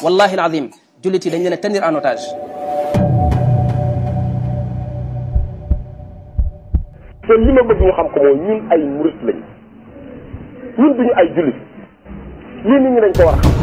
wallahi alazim jullit yi dañ leen a tenir en otage te li ma bëgg ñu xam ko mooy ñun ay murit lañ ñun duñu ay jullit lii nit ñi dañ ko war a xam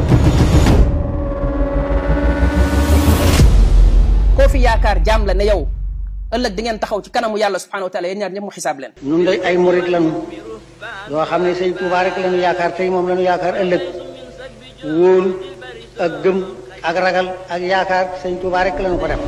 koo fi yaakaar jaam la ne yow ëllëg di ngeen taxaw ci kanamu yàlla subhanahu wa taala yéen ñaar ñëpp mu xisaab leen ñun day ay murit lañu yoo xam ne sëñ Tuubaa rek lañu yaakaar tey moom lañu yaakaar ëllëg wóolu ak gëm ak ragal ak yaakaar sëñ Tuubaa rek lañu ko def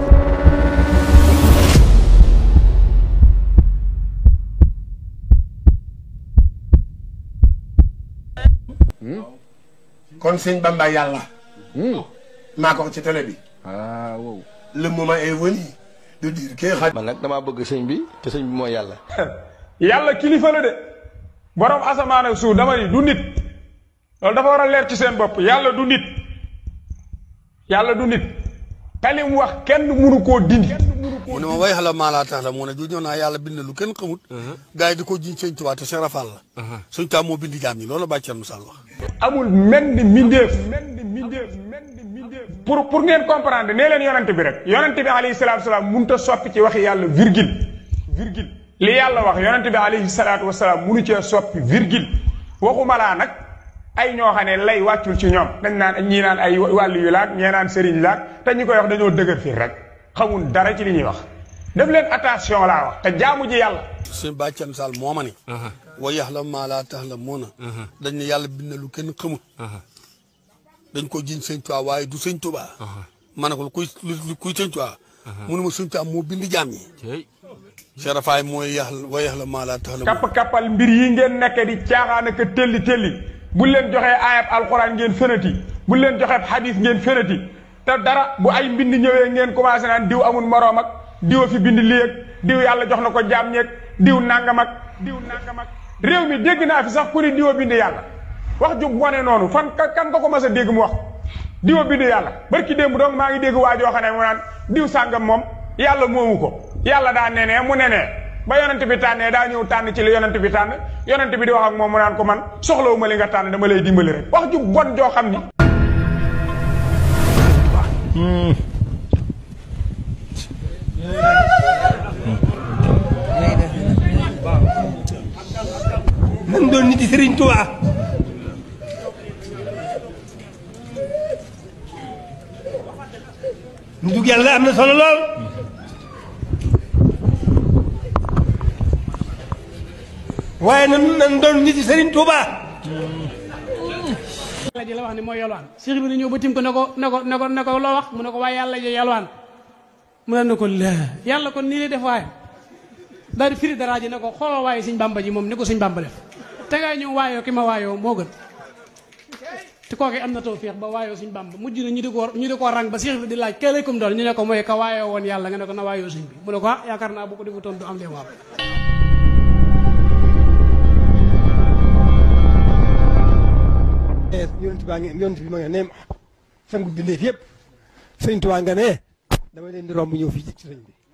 kon sëñ Bamba yàlla. maa ko wax ci télé bi. ah wow. le moment est venu de dire que xa. man nag damaa bëgg sëñ bi te sëñ bi mooy yàlla. yàlla kilifa la de borom asamaan ak suuf dama ni du nit loolu dafa war a leer ci seen bopp yàlla du nit yàlla du nit te li mu wax kenn mënu koo dindi. mu ne ma way xala maa laa tax la mu ne ju ñëw naa yàlla bind lu kenn xamut. gars yi di ko jiñ sëñ Tuubaa te Cheikh Rafal la. sëñ Tuubaa moo bindi jaam ñi loolu la bàyyi Thierno Sall wax. amul menn mbindeef menn mbindeef menn mbindeef pour pour ngeen comprendre nee leen yonent bi rek yonent bi alayhi salaatu wasalaam mënut a soppi ci waxi yàlla virgule virgule li yàlla wax yonent bi alayhi salaatu wasalaam mënu cee soppi virgule waxuma laa nag ay ñoo xam ne lay wàccul ci ñoom dañ naan ñii naan ay wàllu yu laag ñee naan sëriñ laag te ñi koy wax dañoo dëgër fii rek xamul dara ci li ñuy wax def leen attention laa wax te jaamu ji yàlla sëñ bàyyi Thierno Sall moo ma ni. way yaxla maa laa tax la moo na. dañ ne yàlla bind lu kenn xamut. dañ ko jiñ sëñ Tuubaa waaye du sëñ Tuubaa. ma ne ko kuy kuy sëñ Tuubaa. mu ne ma sëñ Tuubaa moo bind jaam ñi. Cheikh Rafaay mooy yax way yaxla maa laa tax la. kapp kappal mbir yi ngeen nekk di caaxaan ak telli telli bu leen joxee ayab alxuraan ngeen fenati bu leen joxee xadis ngeen fenati te dara bu ay mbind ñëwee ngeen commencé naan diw amul moroom ak diw a fi bind lii ak diw yàlla jox na ko jaam ñeeg diw nangam ak diw nangam ak réew mi dégg naa fi sax ku ni diw a bind yàlla wax ju wane noonu fan kan nga ko mas a dégg mu wax diw a bind yàlla barki démb donc maa ngi dégg waa joo xam ne mu naan diw sàngam moom yàlla moomu ko yàlla daa nenee mu nenee ba yonent bi tànnee daa ñëw tànn ci li yonent bi tànn yonent bi di wax ak moom mu naan ko man soxlawu ma li nga tànn dama lay dimbali rek wax ju bon joo xam ni nan doon nit yi Sëriñ Tuubaa nitug yàlla am na solo lool waaye nan nan doon nit yi Sëriñ Tuubaa yàlla ji la wax ne mooy yalwaan Cheikh bi ñëw ba tim ko ne ko ne ko ne ko ne ko loo wax mu ne ko waaye yàlla ji yalwaan mu ne ko la yàlla kon nii lay def waaye daal di firi dara ji ne ko xoolal waaye suñ bàmba ji moom ni ko suñ bàmba def te ngay ñëw waayoo ki ma waayoo moo gën te kooke am na tawfiix ba waayoo suñ bàmba mujj na ñu di ko ñu di ko rang ba Cheikh bi di laaj kee lay kum doon ñu ne ko mooy ka waayoo woon yàlla nga ne ko na waayoo suñ bi mu ne ko ah yaakaar naa bu ko defutoon du am lee waam yonent baa ngi yonent bi ma nga ne sangu bindeef yëpp Sëriñ Tuubaa nga ne dama leen di romb ñëw fii ci sëriñ bi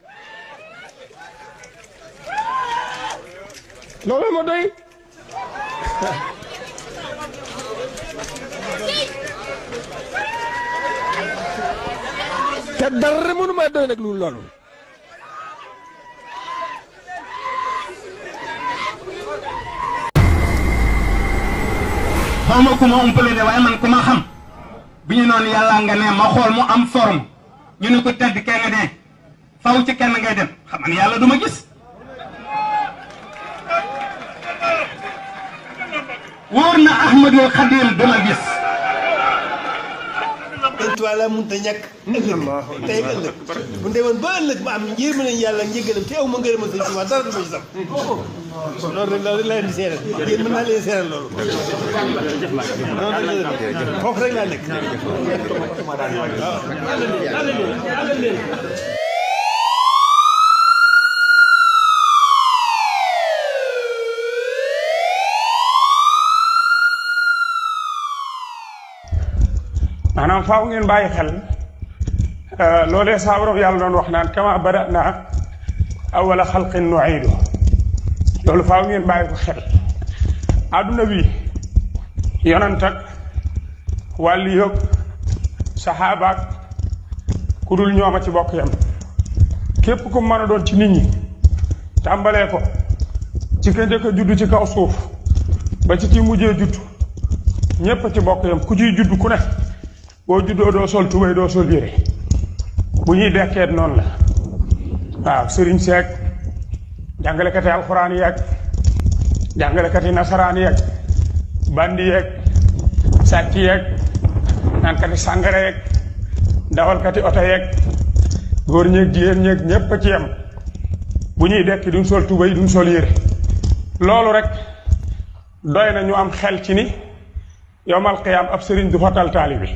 loolu ma doy te dara mënu ma doy nag lu loolu xaw ma ku ma umpale de waaye man ku ma xam bi ñu noonu yàlla nga ne ma xool mu am forme ñu ne ko tedd kee nga ne faw ci kenn ngay dem xam nga yàlla du ma gis wóor na Ahmadul Xadim du ma gis Sëriñ Tuubaa la mënut a ñàkk ëllëg tey ëllëg bu demoon ba ëllëg ma am yërmande nañ yàlla njëggalam te aw ma ngërëmal Sëriñ Tuubaa dara du ma ci sam loolu rek loolu rek laa leen di seeral yéen mën naa leen seeral loolu noonu rek la foofu rek laa nekk maanaam faaw ngeen bàyyi xel loolee saa borom yàlla doon wax naan kama bada'na awwala xalqin nu'iidu loolu faaw ngeen bàyyi ko xel àdduna bi yonant ak wàllu yëg saxaabaak ku dul ñooma ci bokk yam képp ku mën a doon ci nit ñi tàmbalee ko ci ka njëkk a judd ci kaw suuf ba ci ci mujjee judd ñépp a ci bokk yam ku ciy judd ku ne boo juddoo doo sol tubéy doo sol yére bu ñuy dekkeet noonu la waaw sëriñ seeg jàngalekati alxuraan yeeg jàngalekati nasaraan yeeg bandi yeeg sàcc yeeg naankati sàngara yeeg dawalkati oto yeeg góor ñeeg jigéen ñeeg ñépp a ci yem bu ñuy dekki duñ sol tubéy duñ sol yére loolu rek doy na ñu am xel ci ni yowmal qiyaam ab sëriñ du fa tal taalibi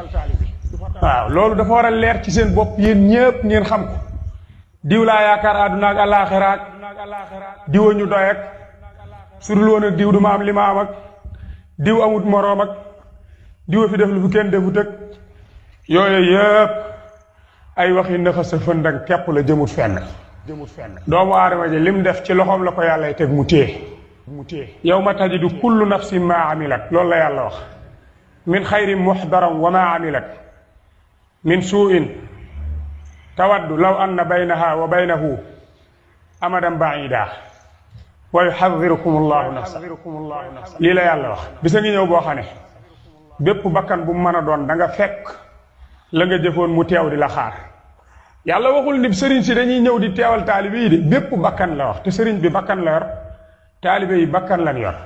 waaw loolu dafa war a leer ci seen bopp yéen ñépp ngeen xam ko diw laa yaakaar àdduna ak àllaaxira ak diwa ñu doy ak su dul woon ak diw du ma am li ma am ak diw amut moroom ak diwa fi def lu fi kenn defut ak yooyu yépp ay waxi nëxa sa fëndang kepp la jëmut fenn doomu aadama ji lim def ci loxoom la ko yàlla teg mu téye mu téye yow ma tajidu kullu nafsin ma amilat loolu la yàlla wax min xayrin muxdaram wa ma amilat min suuin tawaddu law anna baynaha wa baynahu amadan baida wa yuxadirukum allahu nafsa lii la yàlla wax bisa ngi ñëw boo xam ne bépp bakkan bu mu mën a doon da nga fekk la nga jëfoon mu teew di la xaar yàlla waxul ni sëriñ si dañuy ñëw di teewal taalibe yi de bépp bakkan la wax te sëriñ bi bakkan la yor taalibe yi bakkan lan yor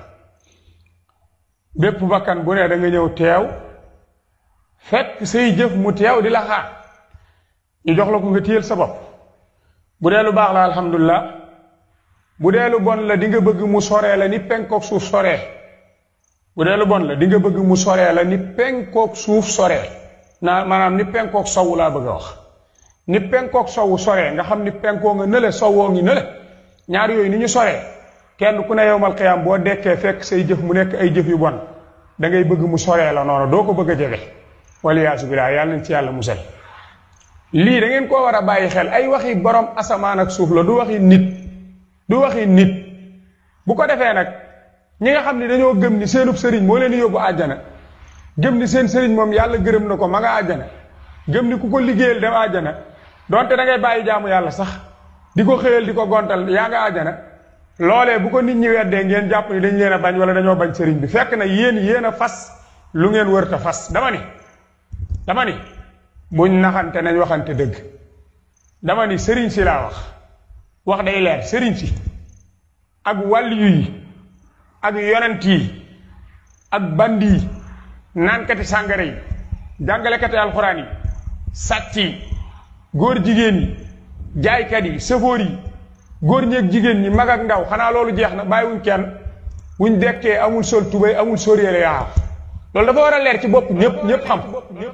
bépp bakkan bu ne da nga ñëw teew fekk say jëf mu teew di la xaar ñu jox la ko nga téyel sa bopp bu dee lu baax la alhamdulilah bu dee lu bon la di nga bëgg mu soree la ni penkook suuf soree bu dee lu bon la di nga bëgg mu soree la ni penkook suuf soree naa maanaam ni penkook sowu laa bëgg a wax ni penkook sowu soree nga xam ni penkoo nga nële sowoo ngi nële ñaar yooyu ni ñu soree kenn ku ne yowmal qiyaam boo dekkee fekk say jëf mu nekk ay jëf yu bon da ngay bëgg mu soree la noonu doo ko bëgg a jege waliyaasu billaah yàlla nañ ci yàlla musal lii da ngeen koo war a bàyyi xel ay waxi borom asamaan ak suuf la du waxi nit du waxi nit bu ko defee nag ñi nga xam ni dañoo gëm ni seenub sëriñ moo leen yóbbu àjjana gëm ni seen sëriñ moom yàlla gërëm na ko ma nga àjjana gëm ni ku ko liggéeyal dem àjjana donte da ngay bàyyi jaamu yàlla sax di ko xëyal di ko gontal yaa nga àjjana loolee bu ko nit ñi weddee ngeen jàpp ni dañ leen a bañ wala dañoo bañ sëriñ bi fekk na yéen yéen a fas lu ngeen wërta fas dama ni dama ni buñ naxante nañ waxante dëgg dama ni sëriñ si laa wax wax day leer sëriñ si ak wàlliyu yi ak yonent yi ak bandi yi naankati sàngara yi jàngalekati alxuraan yi sàcc yi góor jigéen yi jaaykat yi sëfoor yi góor ñeeg jigéen ñi mag ak ndaw xanaa loolu jeex na bàyyiwuñ kenn wuñ dekkee amul sol tubéy amul sóoréele yaa loolu dafa war a leer ci bopp ñëpp ñëpp xam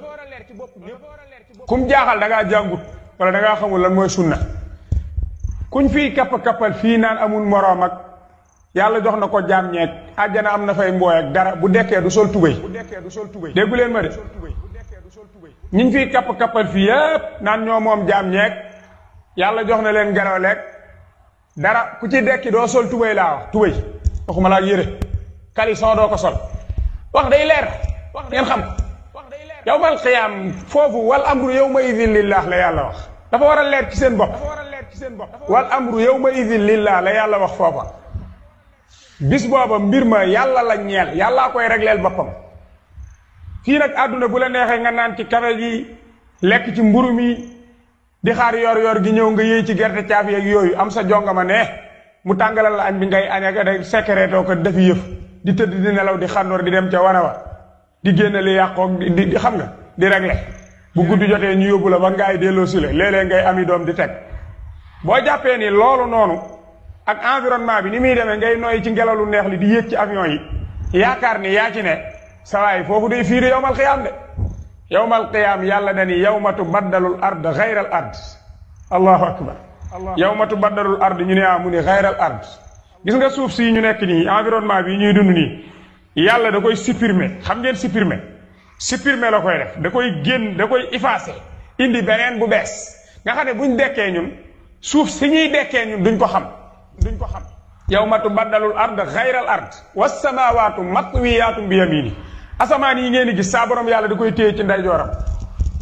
kum jaaxal da ngaa jàngut wala da ngaa xamul lan mooy sunna kuñ fiy kapp-kappal fii naan amul moroom ak yàlla jox na ko jaam ñeeg àjjana am na fay mbooy ak dara bu dekkee du sol tubéy déggu leen ma de ñiñ fiy kapp-kappal fii yépp naan ñoo moom jaam ñeeg yàlla jox na leen garaw leeg dara ku ci dekki doo sol tubéy laa wax tubéy waxuma laa yére caleçon doo ko sol wax day leer ngeen xam yawmal qiyaam foofu wal amru yawma idin lillah la yàlla wax dafa war a leer ci seen bopp wal amru yawma idin lillah la yàlla wax foofa bis booba mbir ma yàlla la ñeel yàllaa koy regleel boppam fii nag àdduna bu la neexee nga naan ci kafe gi lekk ci mburu mi di xaar yor yor gi ñëw nga yéey ci gerte caaf yeeg yooyu am sa jongama ne mu tàngalal la añ bi ngay añee ka day secrétoo ko defi yëf di tëdd di nelaw di xandoor di dem ca wana wa di génne li yàqoog di di xam nga di réglé bu guddi jotee ñu yóbbu la ba ngaay delloo si la léeg-léeg ngay ami doom di teg boo jàppee ni loolu noonu ak environnement bi ni muy demee ngay noyyi ci ngelaw lu neex li di yéeg ci avion yi yaakaar ni yaa ci ne sawaay foofu day fiiri yowmal xiyaam de yowmal qiyaam yàlla dani yawma tubaddalul ard xayral ard allahu akbar yawma tubaddalul ard ñu ne ah mu ni xayral ard gis nga suuf si ñu nekk nii environnement bi ñuy dund nii yàlla da koy supprimer xam ngeen supprimer supprimer la koy def da koy génn da koy effacer indi beneen bu bees nga xam ne buñ dekkee ñun suuf si ñuy dekkee ñun duñ ko xam duñ ko xam yawma tubaddalul ard xayral ard wassamaawaatu matwiyaatun bi yamini asamaan yi ngeen di gis saa borom yàlla da koy téye ci ndeyjooram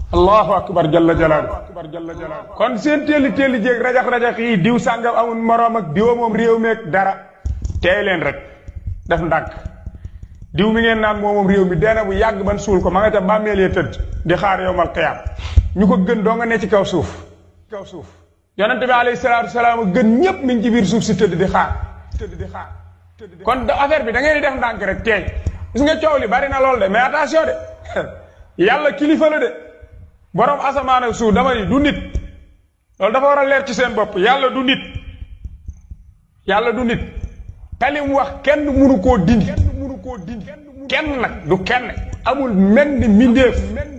allahu akbar jalla jalaalu kon seen téeli téeli jéeg rajax rajax yi diw sàngam amul moroom ak diwa moom réew meeg dara teey leen rek def ndànk diw mi ngeen naan moomoom réew mi deena bu yàgg ban suul ko ma nga ca bàmmeelee tëdd di xaar yowmal qiyaam ñu ko gën doo nga ne ci kaw suuf kaw suuf yonente bi alayhi salaatu wasalaam gën ñépp mi ngi ci biir suuf si tëdd di xaar tëdd di xaar kon affaire bi da ngeen di def ndànk rek teey gis nga coow li bari na lool de mais attention de yàlla kilifa la de borom asamaan ak suuf dama ni du nit loolu dafa war a leer ci seen bopp yàlla du nit yàlla du nit talim wax kenn munu koo dindi kenn nag du kenn amul menn mbindeef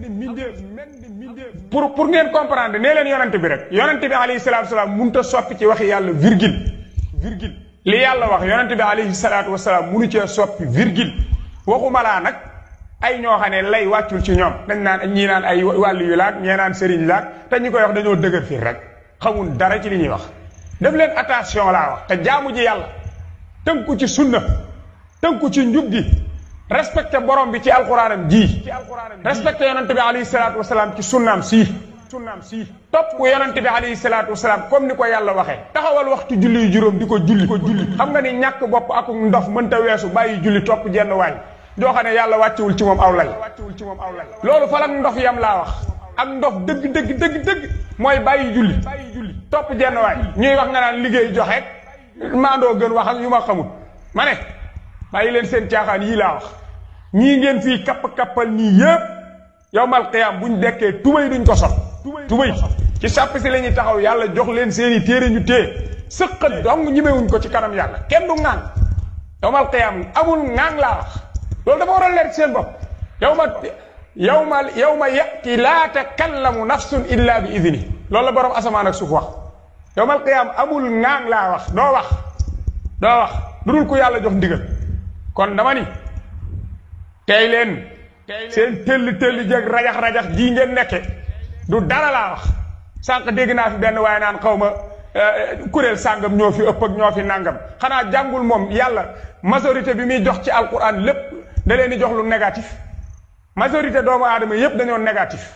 pour pour ngeen comprendre nee leen yonent bi rek yonent bi alayhi salaatu wasalaam mënut a soppi ci waxi yàlla virgule virgule li yàlla wax yonent bi alayhi salaatu wasalaam munu cee soppi virgule waxuma laa nag ay ñoo xam ne lay wàccul ci ñoom dañ naan ñii naan ay wàllu yu laag ñee naan sëriñ laag te ñi koy wax dañoo dëgër fii rek xamul dara ci li ñuy wax def leen attention laa wax te jaamu ji yàlla tënku ci sunna tënku ci njub gi respecté borom bi ci alxuraanam ji respecté yonente bi alayhi salaatu wasalaam ci sunnaam sii sunnaam sii topp yonente bi alayhi salaatu wasalaam comme ni ko yàlla waxee taxawal waxtu julli yu juróom di ko julli ko julli xam nga ni ñàkk bopp ak ndof mënta weesu bàyyi julli topp jenn waay joo xam ne yàlla wàccewul ci moom aw lay loolu fa la ndof yam laa wax ak ndof dëgg dëgg dëgg dëgg mooy bàyyi julli topp jenn waay ñuy wax nga naan liggéey joxe maandoo gën wax ak yu ma xamul ma ne bàyyi leen seen caaxaan yii laa wax ñii ngeen fii kapp-kappal nii yëpp yowmal qiyaam buñ dekkee tubay duñ ko sol tubay ci sàpp si la ñuy taxaw yàlla jox leen seeni téere ñu téye sëqat dong ñimewuñ ko ci kanam yàlla kenn du ŋaan yowmal qiyaam amul ŋaan laa wax loolu dafa war a leer ci seen bopp yow ma yow ma yow ma yati laa takallamu nafsun illa bi idni loolu la borom asamaan ak suuf wax yowmal qiyaam amul ŋaan laa wax doo wax doo wax lu dul ko yàlla jox ndigal kon dama ni tey leen seen tëll tëll jeg rajax rajax jii ngeen nekke du dara laa wax sànq dégg naa fi benn waaye naan xaw ma kuréel sàngam ñoo fi ëpp ak ñoo fi nàngam xanaa jàngul moom yàlla majorité bi muy jox ci alquran lépp da leen di jox lu négatif majorité doomu aadama yépp dañoo négatif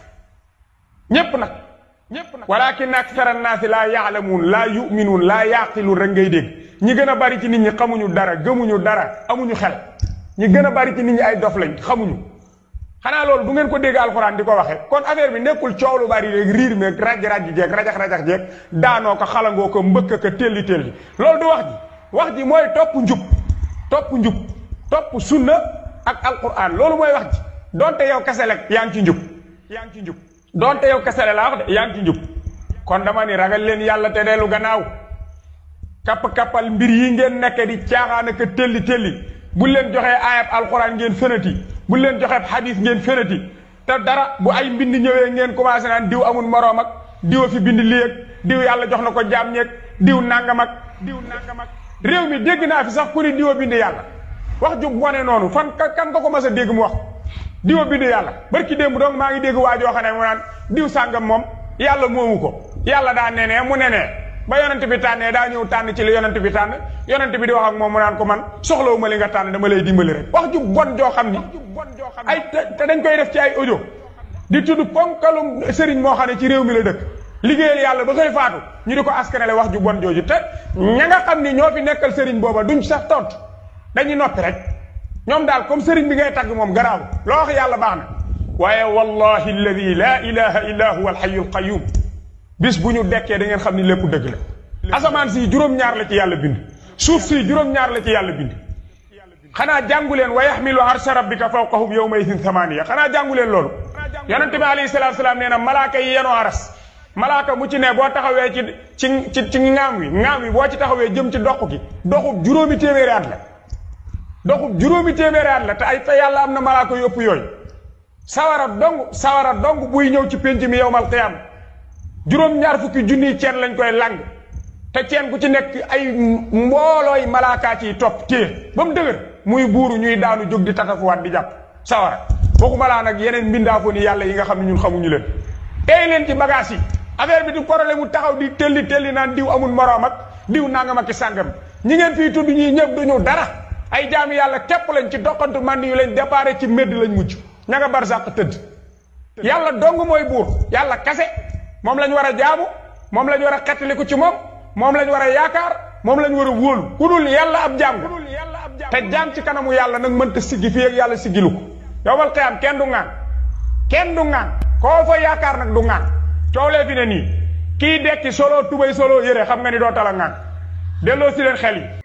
ñépp nag ñépp nag walakin aksara naasi laa yaalamuun laa yuminuun laa yaqiluun rek ngay dégg ñi gën a bari ci nit ñi xamuñu dara gëmuñu dara amuñu xel ñi gën a bari ci nit ñi ay dof lañ xamuñu xanaa loolu du ngeen ko dégg alxuraan di ko waxee kon affaire bi nekkul coow lu bari rek riir meeg raj raj jeeg rajax rajax jeeg daanoo ko xalangoo ko mbëkk ko telli telli loolu du wax ji wax ji mooy topp njub topp njub topp sunna ak alquran loolu mooy wax ji donte yow kese la yaa ngi ci njub yaa ngi ci njub donte yow kese la laa wax de yaa ngi ci njub kon dama ni ragal leen yàlla te dellu gannaaw kapp-kappal mbir yi ngeen nekke di caaxaan ak telli telli bu leen joxee ayab alquran ngeen fenati bu leen joxee xadis ngeen fenati te dara bu ay mbind ñëwee ngeen commencé naan diw amul moroom ak diw a fi bind lii ak diw yàlla jox na ko jaam ñeeg diw nangam ak diw nangam ak réew mi dégg naa fi sax ku ni diw a bind yàlla wax ju bone noonu fan kan nga ko mas a dégg mu wax diw a bind yàlla barki démb donc maa ngi dégg waa joo xam ne mu naan diw sàngam moom yàlla moomu ko yàlla daa nenee mu nenee ba yonent bi tànnee daa ñëw tànn ci li yonent bi tànn yonent bi di wax ak moom mu naan ko man soxlawuma li nga tànn dama lay dimbali rek wax ju bon joo xam ni ay te dañ koy def ci ay audio di tudd ponkalum sëriñ moo xam ne ci réew mi la dëkk liggéeyal yàlla ba koy faatu ñu di ko askanale wax ju bon jooju te ña nga xam ni ñoo fi nekkal sëriñ booba duñ sax tontu dañuy noppi rek ñoom daal comme sëriñ bi ngay tagg moom garaaw loo wax yàlla baax na waaye wallahi alladi la ilaha illa huwa alxayu alqayum bis bu ñu dekkee da ngeen xam ni lépp dëgg la asamaan si juróom-ñaar la ci yàlla bind suuf si juróom-ñaar la ci yàlla bind xanaa jàngu leen wa yaxmilu arsha rabbika fawqahum yawma idin thamaniya xanaa jàngu leen loolu yonente bi alayhi salatu salaam nee na malaaka yi yenoo aras malaaka mu ci ne boo taxawee ci ci ci ci ŋaam wi ŋaam wi boo ci taxawee jëm ci doq gi doxub juróomi téeméeri at la doxub juróomi téeméeri at la te ay te yàlla am na malaaka yu ëpp yooyu sawara dong sawara dong buy ñëw ci pénc mi yowmal qiyaama juróom-ñaar fukki junniy ceen lañ koy lang te ceen ku ci nekk ay mboolooy malaakaa ciy topp téye ba mu dëgër muy buuru ñuy daanu jóg di tatafuwaat di jàpp sawara waxuma laa nag yeneen mbindaafoo ni yàlla yi nga xam ne ñun xamuñu leen tey leen ci bagage yi affaire bi di problème mu taxaw di telli telli naan diw amul moroom ak diw nangam ak i sàngam ñi ngeen fii tudd ñii ñëpp duñu dara ay jaami yàlla képp lañ ci doxantu man yu lañ déparé ci médd lañ mucc ña nga barsàq tëdd yàlla dong mooy buur yàlla kase moom lañ war a jaamu moom lañ war a xettaliku ci moom moom lañ war a yaakaar moom lañ war a wóolu ku dul yàlla ab jaam te jaam ci kanamu yàlla nag mënta siggi fii ak yàlla siggilu ko yowmal qiyaam kenn du ŋaan kenn du ŋaan koo fa yaakaar nag du ŋaan coow lee fi ne nii kii dekki solo tubay solo yére xam nga ni doo tala ŋaan delloo si leen xel yi